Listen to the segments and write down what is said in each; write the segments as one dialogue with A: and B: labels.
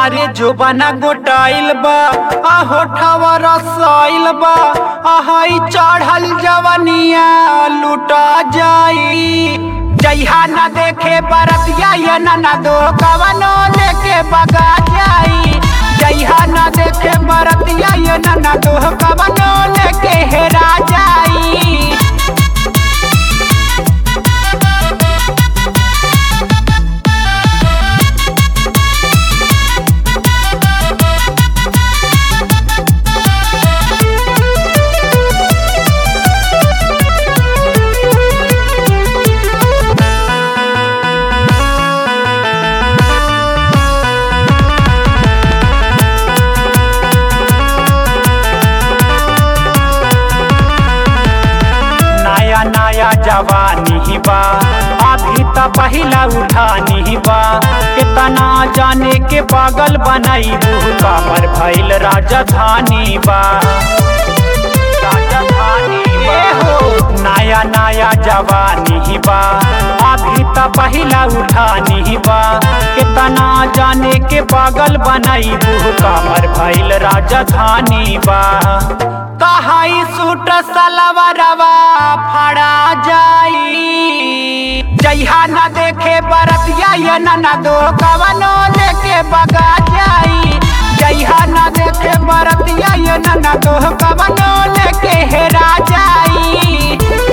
A: अरे जोबाना गोटाइल बा आ होठवा रसाइल बा आहाई चढ़ल जवनिया लुटा जाई जइहा न देखे बरतिया या न न दो कवनो लेके बगा जाई जइहा न देखे बरतिया या न न दो कवनो लेके हेरा जाई नया नया जवानी बा अभी त पहिला उठानी बा कितना जाने के पागल बनाई कामर भइल राजधानी बा राजधानी बा नया नया जवानी बा अभी त पहिला उठानी बा कितना जाने के पागल बनाई कामर भइल राजधानी बा कहाई सूट सलवरवा फड़ा जाई जइहा न देखे बरतिया या न न दो कवनो लेके बगा जाई जइहा न देखे बरतिया या न न दो कवनो लेके हेरा जाई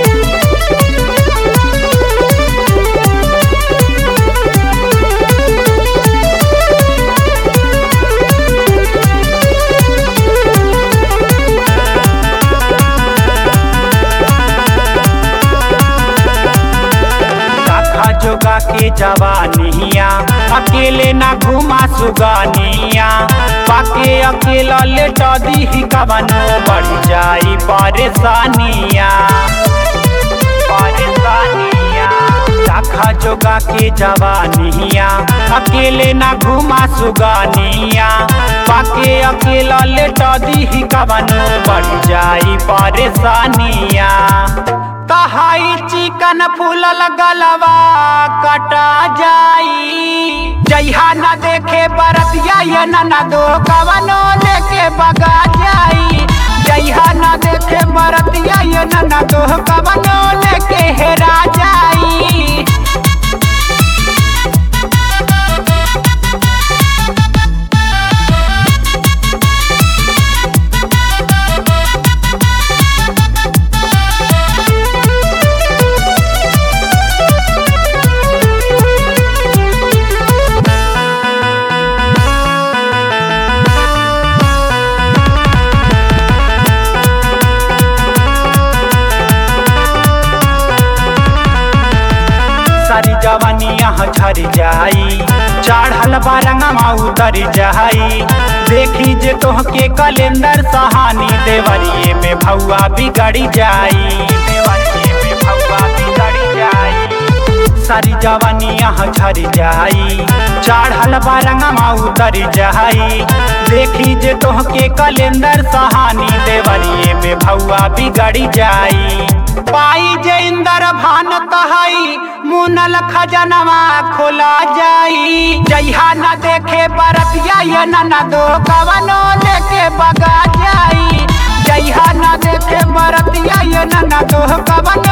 A: रखा जोगा के जवानिया अकेले ना घुमा सुगानिया पाके अकेला लेटा दी कवनो बढ़ जाई परेशानिया परेशानिया रखा जोगा के जवानिया अकेले ना घुमा सुगानिया पाके अकेला लेटा दी कवनो बढ़ जाई परेशानिया कहाई चिकन फूलल गलवा कटा जाई जइहा न देखे बरतिया या न न दो कवनो लेके बगा जाई जइहा न देखे बरतिया या न न दो कवनो लेके हेरा जाई सारी जवानिया झर जाई चढ़ल बारंगमा उतर जाई देखी जे तोहके कैलेंडर सहानी देवरिए में भौआ बिगड़ी जाई देवरिए में भौआ बिगड़ी जाई सारी जवानिया झर जाई चढ़ल बारंगमा उतर जाई देखी जे तोहके कैलेंडर सहानी देवरिए में भौआ बिगड़ी जाई पाई जे इंदर भान कहई मुनल खजनवा खोला जाई जइहा न देखे बरतिया या न न दो कवनो लेके बगा जाई जइहा न देखे बरतिया या न न दो कवनो